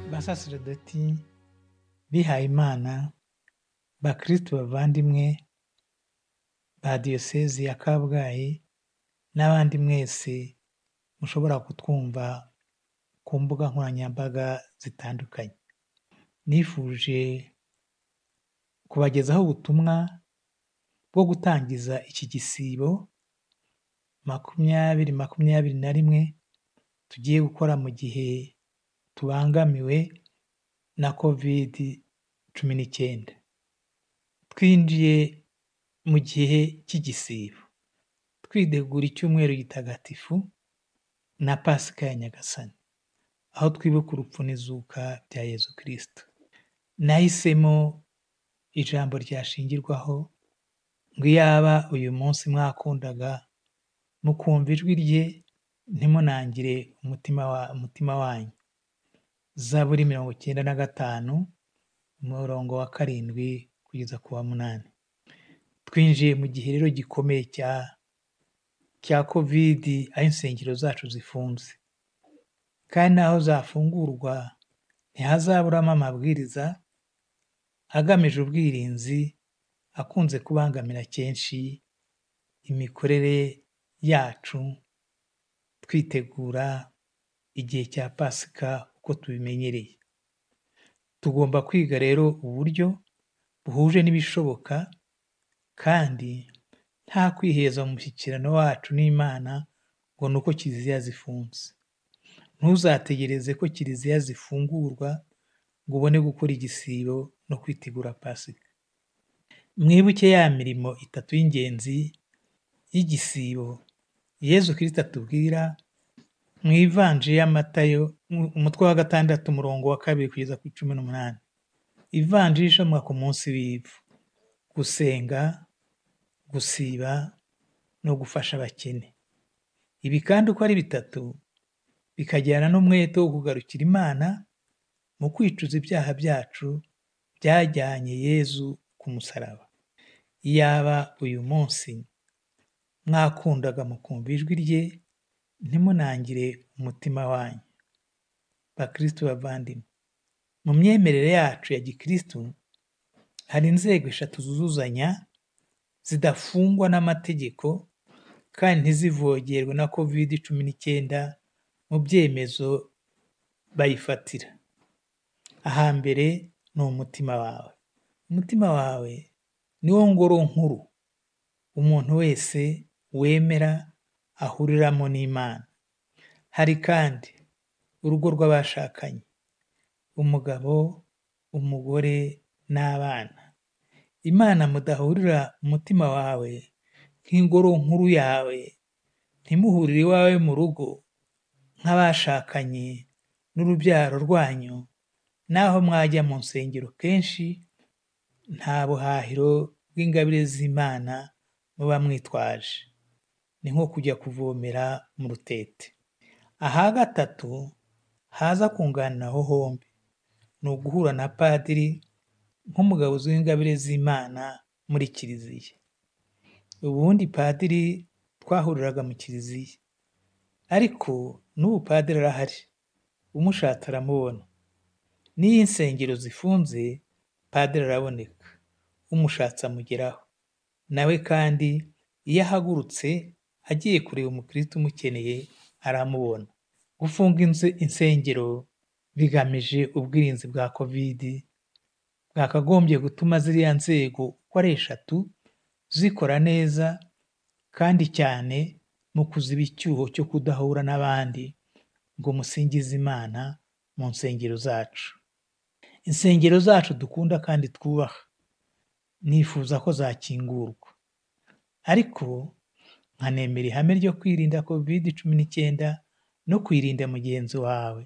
abasaserdoti bihayimana bakirisitu bavandimwe ba diyosezi ya kabgayi n'abandi mwese mushobora kutwumva ku mbuga nkoranyambaga zitandukanye, nifuje kubagezaho ubutumwa bwo gutangiza iki gisibo makumyabiri makumyabiri na rimwe tugiye gukora mu gihe tubangamiwe na kovidi cumi n'icyenda, twinjiye mu gihe cy'igisibo twitegura icyumweru gitagatifu na pasika ya Nyagasani, aho twibuka urupfu n'izuka bya Yezu kirisitu, nahisemo ijambo ryashingirwaho ngo iyaba uyu munsi mwakundaga mukumva ijwi rye ntimunangire umutima wanyu, zaburi mirongo icyenda na gatanu umurongo wa karindwi kugeza ku wa munani, twinjiye mu gihe rero gikomeye cya cya kovidi aho insengero zacu zifunze, kandi n'aho zafungurwa ntihazaburamo amabwiriza agamije ubwirinzi akunze kubangamira kenshi imikorere yacu twitegura igihe cya pasika uko tubimenyereye, tugomba kwiga rero uburyo buhuje n'ibishoboka kandi nta kwiheza mu mushyikirano wacu n'Imana ngo ni uko kiliziya zifunze, ntuzategereze ko kiliziya zifungurwa ngo ubone gukora igisibo no kwitegura pasika, mwibuke ya mirimo itatu y'ingenzi y'igisibo Yezu kirisitu atubwira mu ivanjiri ya Matayo umutwe wa gatandatu umurongo wa kabiri kugeza ku cumi n'umunani, ivanjiri isomwa ku munsi w'ivu, gusenga, gusiba no gufasha abakene, ibi kandi uko ari bitatu bikajyana n'umwete wo kugarukira Imana mu kwicuza ibyaha byacu byajyanye Yezu ku musaraba, iyaba uyu munsi mwakundaga mukumva ijwi rye ntimunangire umutima wanyu, bakirisitu bavandimwe, mu myemerere yacu ya gikirisitu hari inzego eshatu zuzuzanya zidafungwa n'amategeko kandi ntizivogerwe na kovidi cumi n'icyenda mu byemezo bayifatira, ahambere ni umutima wawe, umutima wawe niwo ngoro nkuru umuntu wese wemera ahuriramo n'Imana, hari kandi urugo rw'abashakanye, umugabo, umugore n'abana, Imana mudahurira umutima wawe nk'ingoro nkuru yawe, ntimuhurire iwawe mu rugo nk'abashakanye n'urubyaro rwanyu, naho mwajya mu nsengero kenshi nta buhahiro bw'ingabire z'Imana muba mwitwaje, ni nko kujya kuvomera mu rutete, aha gatatu haza kunganiraho hombi ni uguhura na padiri nk'umugabuzi w'ingabire z'Imana muri kiliziya, ubundi padiri twahuriraga mu kiliziya ariko n'ubu padiri arahari umushatse aramubona, n'iyo insengero zifunze padiri araboneka umushatse amugeraho, nawe kandi iyo ahagurutse agiye kureba umukirisitu umukeneye aramubona, gufunga insengero bigamije ubwirinzi bwa kovidi bwakagombye gutuma ziriya nzego uko ari eshatu zikora neza kandi cyane mu kuziba icyuho cyo kudahura n'abandi ngo musingize Imana mu nsengero zacu, insengero zacu dukunda kandi twubaha nifuza ko zakingurwa ariko nkanemera ihame ryo kwirinda kovidi cumi n'icyenda no kwirinda mugenzi wawe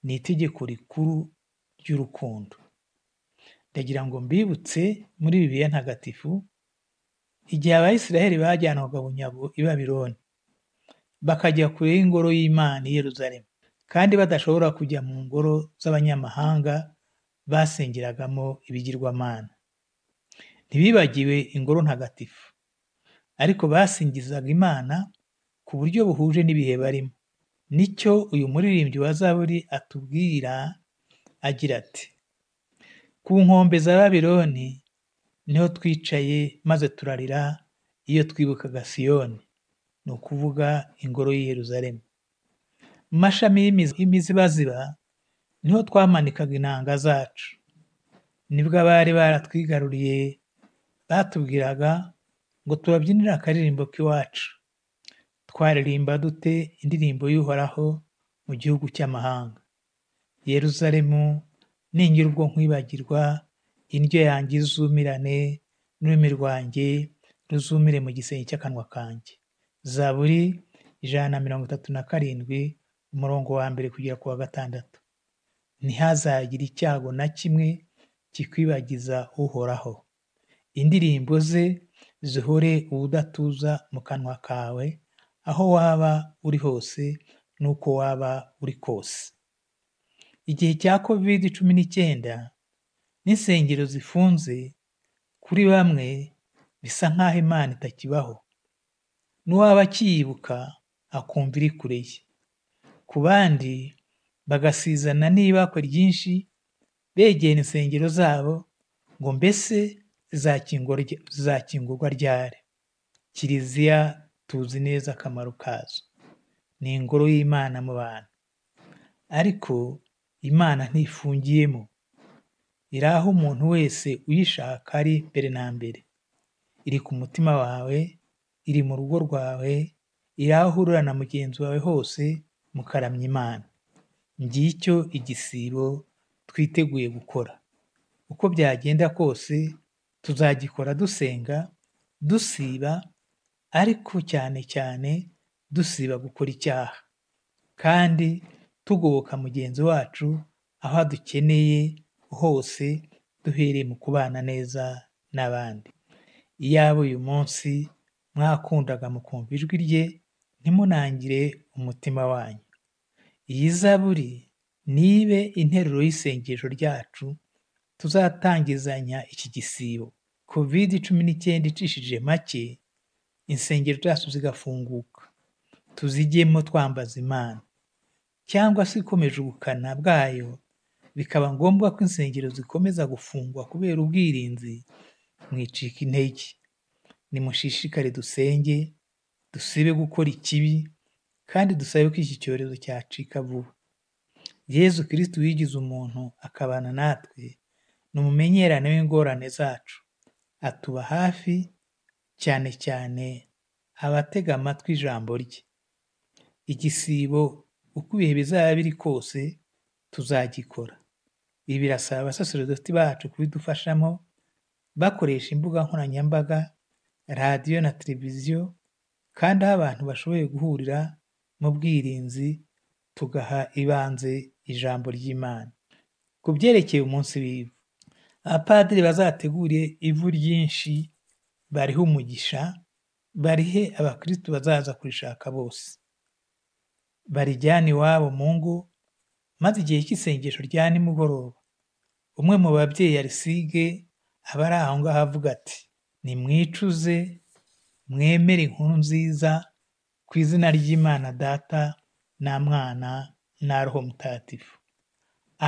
ni itegeko rikuru ry'urukundo, ndagira ngo mbibutse muri bibiliya ntagatifu igihe abayisiraheli bajyanwaga bunyago i Babironi bakajya kure y'ingoro y'Imana i Yeruzalemu kandi badashobora kujya mu ngoro z'abanyamahanga basengeragamo ibigirwamana, ntibibagiwe ingoro ntagatifu ariko basingizaga Imana ku buryo buhuje n'ibihe barimo, nicyo uyu muririmbyi wa zaburi atubwira agira ati ku nkombe za babironi niho twicaye maze turarira iyo twibukaga siyoni ni ukuvuga ingoro y'i yeruzalemu mu mashami y'imizi- y'imizibaziba niho twamanikaga inanga zacu nibwo abari baratwigaruriye batubwiraga ngo tubabyinire akaririmbo k'iwacu twaririmba dute indirimbo y'uhoraho mu gihugu cy'amahanga yeruzalemu ningira ubwo nkwibagirwa indyo yanjye izumirane n'ururimi rwanjye ruzumire mu gisenge cy'akanwa kanjye zaburi ijana na mirongo itatu na karindwi umurongo wa mbere kugera ku wa gatandatu ntihazagire icyago na kimwe kikwibagiza uhoraho indirimbo ze zihore ubudatuza mu kanwa kawe aho waba uri hose n'uko waba uri kose igihe cya covid cumi n'icyenda n'insengero zifunze kuri bamwe bisa nk'aho imana itakibaho n'uwaba akiyibuka akumva iri kure ye ku bandi bagasizana n'ibakwe ryinshi begera insengero zabo ngo mbese zizakingurwa ry- zizakingurwa ryari kiliziya tuzi neza akamaro kazo ni ingoro y'imana mu bantu ariko imana ntifungiyemo iri aho umuntu wese uyishaka ari mbere na mbere iri ku mutima wawe iri mu rugo rwawe iri aho uhurira na mugenzi wawe hose mukaramya imana ngicyo igisibo twiteguye gukora uko byagenda kose tuzagikora dusenga dusiba ariko cyane cyane dusiba gukora icyaha kandi tugoboka mugenzi wacu aho adukeneye hose duhereye mu kubana neza n'abandi iyaba uyu munsi mwakundaga mukumva ijwi rye ntimunangire umutima wanyu iyi zaburi nibe interuro y'isengesho ryacu tuzatangizanya iki gisibo covid cumi n'icyenda icishije make insengero zacu zigafunguka tuzigemo twambaza imana cyangwa se ikomeje ubukana bwayo bikaba ngombwa ko insengero zikomeza gufungwa kubera ubwirinzi mwicika intege nimushishikare dusenge dusibe gukora ikibi kandi dusabe ko iki cyorezo cyacika vuba yezu kirisitu wigize umuntu akabana natwe ni umumenyerane w'ingorane zacu atuba hafi cyane cyane abatega amatwi ijambo rye igisibo uko ibihe bizaba biri kose tuzagikora ibi birasaba abasaserodoti bacu kubidufashamo bakoresha imbuga nkoranyambaga radiyo na televiziyo kandi aho abantu bashoboye guhurira mu bwirinzi tugaha ibanze ijambo ry'imana ku byerekeye umunsi w'ivu abapadiri bazategure ivu ryinshi barihe umugisha barihe abakristu bazaza kurishaka bose barijyane iwabo mu ngo maze igihe cy'isengesho rya nimugoroba umwe mu babyeyi arisige aba ari aho ngaho avuga ati nimwicuze mwemere inkuru nziza ku izina ry'imana data na mwana na roho mutagatifu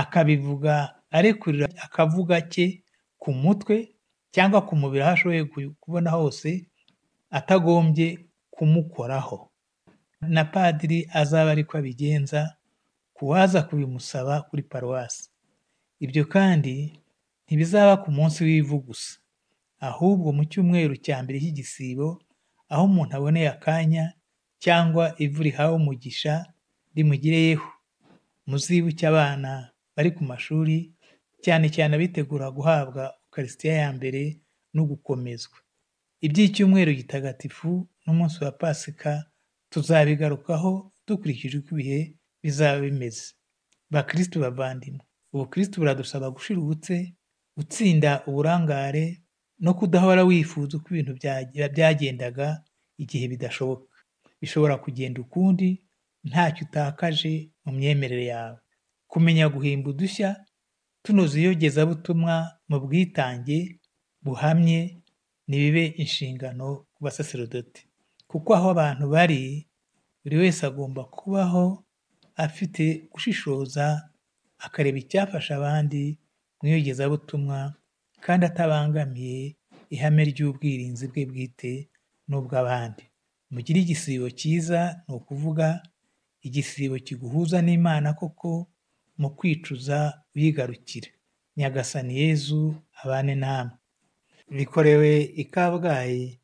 akabivuga arekurira akavuga ke ku mutwe cyangwa ku mubiri aho ashoboye ku- kubona hose atagombye kumukoraho na padiri azaba ariko abigenza ku waza kubimusaba kuri paruwasi ibyo kandi ntibizaba ku munsi w'ivu gusa ahubwo mu cyumweru cya mbere cy'igisibo aho umuntu aboneye akanya cyangwa ivu rihawe umugisha rimugireyeho muzibuke abana bari ku mashuri cyane cyane abitegura guhabwa ukarisitiya ya mbere no gukomezwa iby'icyumweru gitagatifu n'umunsi wa pasika tuzabigarukaho dukurikije uko ibihe bizaba bimeze bakristu bavandimwe ubukristu buradusaba gushirutse gutsinda uburangare no kudahora wifuza uko ibintu byagira- byagendaga igihe bidashoboka bishobora kugenda ukundi ntacyo utakaje mu myemerere yawe kumenya guhimba udushya tunoza iyogezabutumwa mu bwitange buhamye nibibe inshingano ku basaserodoti kuko aho abantu bari buri wese agomba kubaho afite gushishoza akareba icyafasha abandi mu iyogezabutumwa kandi atabangamiye ihame ry'ubwirinzi bwe bwite n'ubw'abandi. Mugire igisibo cyiza ni ukuvuga igisibo kiguhuza n'Imana koko mu kwicuza uyigarukira. Nyagasani Yezu abane namwe. Bikorewe i Kabgayi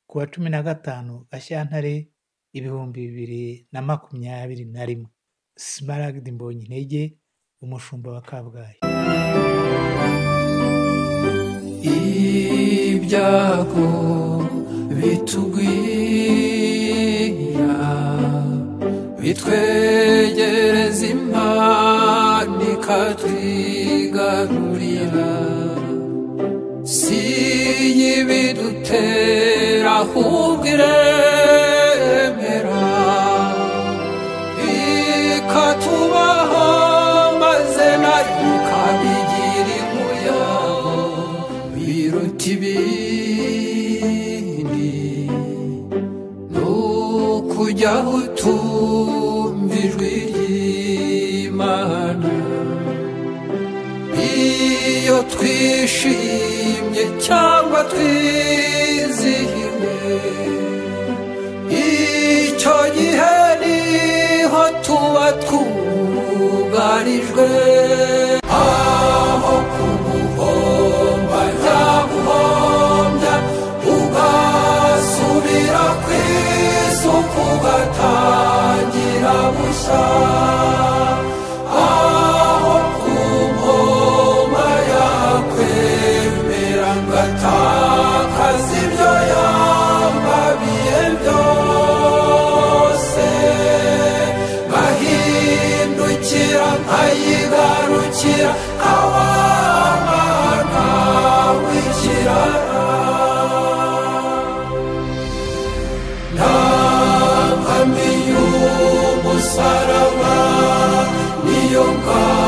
ku wa cumi na gatanu Gashyantare ibihumbi bibiri na makumyabiri na rimwe. Smaragde Mbonyintege, umushumba wa Kabgayi. ibyago bitugwira bitwegereza impano ikatwigarurira si y'ibidutera ahubwo iremera ikatubaho maze nayo ikabigira imuyago biruta ibindi ni ukujyaho utumva ijwi ry'imana iyo twishimye cyangwa twizihiwe icyo gihe niho tuba twugarijwe aho kumuhomba yaguhombya ugasubira ku isuku ugatangira bushya aho ku nkoma yakwemera ngatakaza ibyo yambabiye byose ngahindukira nkayigarukira nkawamana w'ikirara nta nkambi y'umusaraba niyo ngabo